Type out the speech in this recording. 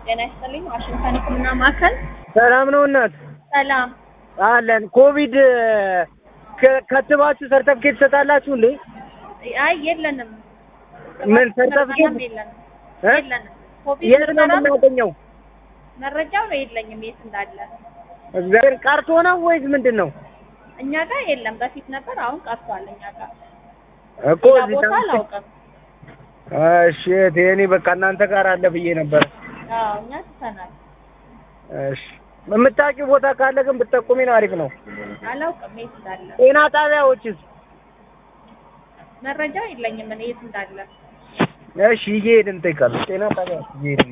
ጤና ይስጥልኝ። ዋሽንግተን ሕክምና ማዕከል ሰላም ነው እናት ሰላም። አለን። ኮቪድ ከ- ከትባችሁ ሰርተፍኬት ትሰጣላችሁ እንዴ? አይ የለንም። ምን ሰርተፍኬት ምርመራም የለንም እ? የለንም። ኮቪድ የት ነው ምርመራ የምናገኘው? መረጃው የለኝም የት እንዳለ። እግዚአብሔር ቀርቶ ነው ወይስ ምንድን ነው? እኛ ጋር የለም። በፊት ነበር፣ አሁን ቀርቷል። እኛ ጋር እኮ ሌላ እዚህ ቦታ ታምቼ- አላውቅም። እሺ እህቴ፣ እኔ በቃ እናንተ ጋር አለ ብዬ ነበር። አዎ እኛ ትተናል። እሺ የምታውቂው ቦታ ካለ ግን ብትጠቁሚ ነው አሪፍ ነው። አላውቅም የት እንዳለ። ጤና ጣቢያዎችስ? መረጃው የለኝም እኔ የት እንዳለ። እሺ እየሄድን እንጠይቃለን። ጤና ጣቢያ እየሄድን